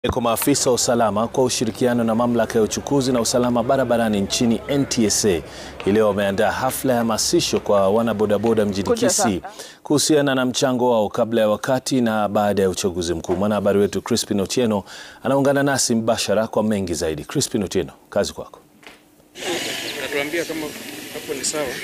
Kwa maafisa wa usalama kwa ushirikiano na mamlaka ya uchukuzi na usalama barabarani nchini NTSA leo wameandaa hafla ya hamasisho kwa wanabodaboda mjini Kisii kuhusiana na mchango wao kabla ya wakati na baada ya uchaguzi mkuu. Mwanahabari wetu Crispin Otieno anaungana nasi mbashara kwa mengi zaidi. Crispin Otieno, kazi kwako. Natuambia kama hapo ni sawa.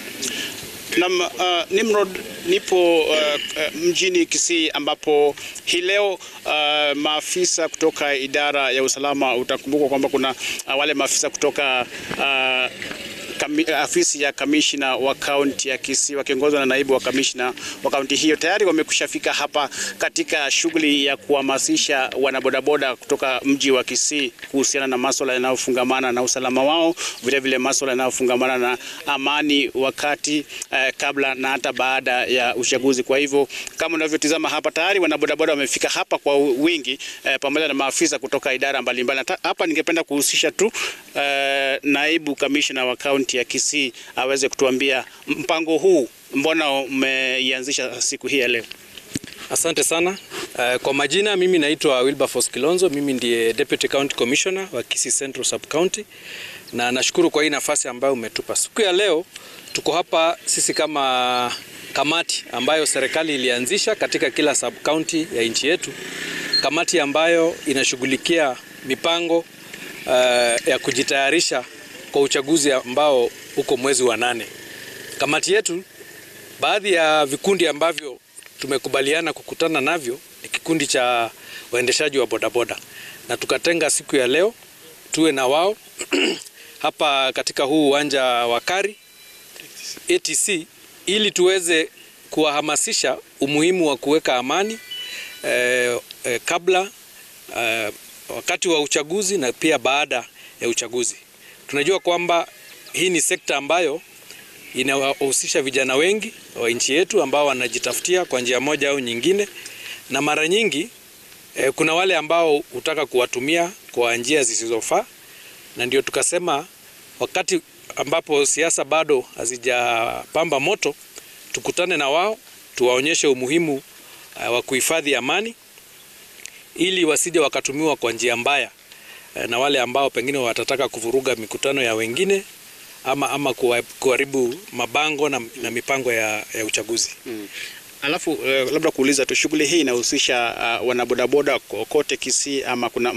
Nam uh, Nimrod, nipo uh, uh, mjini Kisii ambapo hii leo uh, maafisa kutoka idara ya usalama, utakumbuka kwamba kuna uh, wale maafisa kutoka uh, Kami, afisi ya kamishna wa kaunti ya Kisii wakiongozwa na naibu wa kamishna wa kaunti hiyo tayari wamekushafika hapa katika shughuli ya kuhamasisha wanabodaboda kutoka mji wa Kisii kuhusiana na masuala yanayofungamana na usalama wao, vile vile masuala yanayofungamana na amani wakati eh, kabla na hata baada ya uchaguzi. Kwa hivyo kama unavyotizama hapa tayari wanabodaboda wamefika hapa kwa wingi eh, pamoja na maafisa kutoka idara mbalimbali. Hapa ningependa kuhusisha tu eh, naibu kamishna wa kaunti ya Kisii aweze kutuambia mpango huu mbona umeianzisha siku hii ya leo. Asante sana. Uh, kwa majina mimi naitwa Wilberforce Kilonzo, mimi ndiye Deputy County Commissioner wa Kisii Central Sub County na nashukuru kwa hii nafasi ambayo umetupa. Siku ya leo tuko hapa sisi kama kamati ambayo serikali ilianzisha katika kila sub county ya nchi yetu, kamati ambayo inashughulikia mipango uh, ya kujitayarisha kwa uchaguzi ambao uko mwezi wa nane. Kamati yetu, baadhi ya vikundi ambavyo tumekubaliana kukutana navyo ni kikundi cha waendeshaji wa bodaboda, na tukatenga siku ya leo tuwe na wao hapa katika huu uwanja wa Kari ATC ili tuweze kuwahamasisha umuhimu wa kuweka amani eh, eh, kabla eh, wakati wa uchaguzi na pia baada ya uchaguzi. Tunajua kwamba hii ni sekta ambayo inawahusisha vijana wengi wa nchi yetu ambao wanajitafutia kwa njia moja au nyingine, na mara nyingi eh, kuna wale ambao hutaka kuwatumia kwa njia zisizofaa, na ndio tukasema wakati ambapo siasa bado hazijapamba moto, tukutane na wao tuwaonyeshe umuhimu uh, wa kuhifadhi amani ili wasije wakatumiwa kwa njia mbaya na wale ambao pengine watataka kuvuruga mikutano ya wengine ama, ama kuharibu mabango na, na mipango ya, ya uchaguzi hmm. Alafu uh, labda kuuliza tu, shughuli hii inahusisha uh, wanabodaboda kote Kisii ama kuna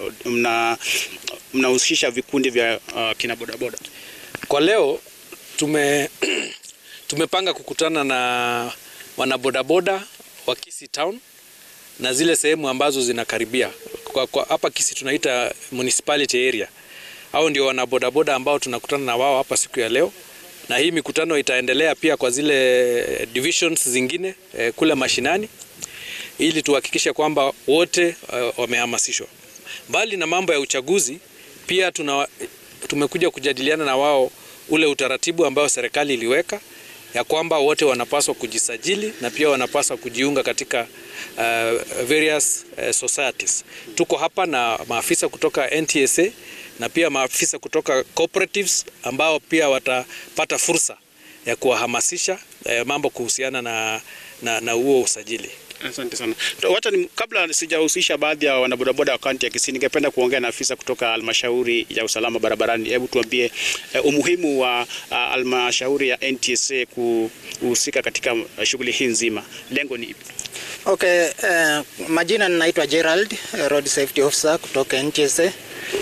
mnahusisha mna, mna vikundi vya uh, kina bodaboda? Kwa leo tume tumepanga kukutana na wanabodaboda wa Kisii Town na zile sehemu ambazo zinakaribia kwa, kwa hapa Kisii tunaita municipality area. Hao ndio wanabodaboda ambao tunakutana na wao hapa siku ya leo, na hii mikutano itaendelea pia kwa zile divisions zingine eh, kule mashinani ili tuhakikishe kwamba wote uh, wamehamasishwa. Mbali na mambo ya uchaguzi, pia tuna, tumekuja kujadiliana na wao ule utaratibu ambao serikali iliweka ya kwamba wote wanapaswa kujisajili na pia wanapaswa kujiunga katika uh, various uh, societies. Tuko hapa na maafisa kutoka NTSA na pia maafisa kutoka cooperatives ambao pia watapata fursa ya kuwahamasisha uh, mambo kuhusiana na, na, na huo usajili. Asante sana. Wacha ni, kabla sijahusisha baadhi ya wanabodaboda wa kaunti ya Kisii, ningependa kuongea na afisa kutoka halmashauri ya usalama barabarani. Hebu tuambie uh, umuhimu wa halmashauri uh, ya NTSA kuhusika katika uh, shughuli hii nzima, lengo ni ipi? Okay, uh, majina ninaitwa Gerald, Road Safety Officer kutoka NTSA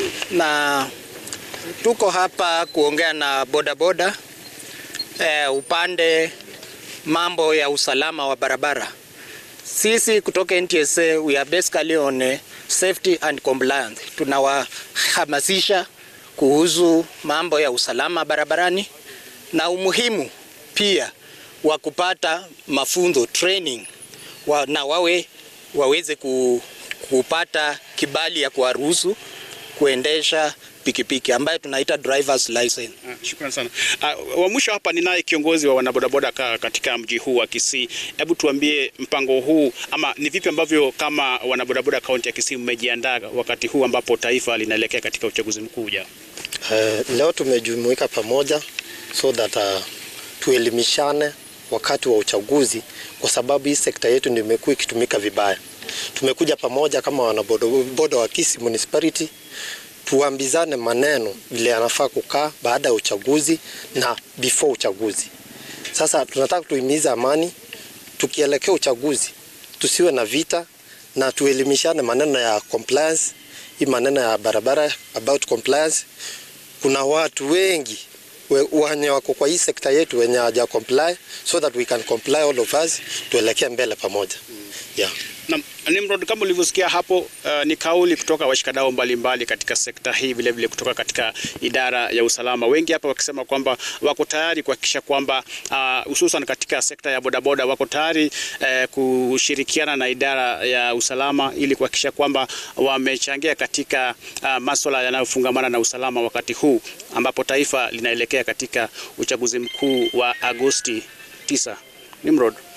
na tuko hapa kuongea na bodaboda uh, upande mambo ya usalama wa barabara. Sisi kutoka NTSA we are basically on safety and compliance. Tunawahamasisha kuhusu mambo ya usalama barabarani na umuhimu pia wa kupata mafunzo training wa, na wawe waweze ku, kupata kibali ya kuwaruhusu kuendesha pikipiki ambayo tunaita drivers license. Ah, shukrani sana. Uh, wa mwisho hapa ninaye kiongozi wa wanabodaboda katika mji huu wa Kisii. Hebu tuambie mpango huu ama ni vipi ambavyo kama wanabodaboda kaunti ya Kisii mmejiandaa wakati huu ambapo taifa linaelekea katika uchaguzi mkuu ujao? Uh, leo tumejumuika pamoja so that uh, tuelimishane wakati wa uchaguzi, kwa sababu hii sekta yetu ndio imekuwa ikitumika vibaya. tumekuja pamoja kama wanabodaboda wa Kisii Municipality tuambizane maneno vile yanafaa kukaa baada ya uchaguzi na before uchaguzi. Sasa tunataka tuhimize amani, tukielekea uchaguzi tusiwe na vita na tuelimishane maneno ya compliance, hii maneno ya barabara about compliance. Kuna watu wengi wenye wako kwa hii sekta yetu wenye hawaja comply so that we can comply all of us tuelekee mbele pamoja. Yeah. Na Nimrod, kama ulivyosikia hapo, uh, ni kauli kutoka washikadau mbalimbali katika sekta hii, vile vile kutoka katika idara ya usalama, wengi hapa wakisema kwamba wako tayari kuhakikisha kwamba hususan uh, katika sekta ya bodaboda wako tayari uh, kushirikiana na idara ya usalama ili kuhakikisha kwamba wamechangia katika uh, masuala yanayofungamana na usalama wakati huu ambapo taifa linaelekea katika uchaguzi mkuu wa Agosti 9. Nimrod.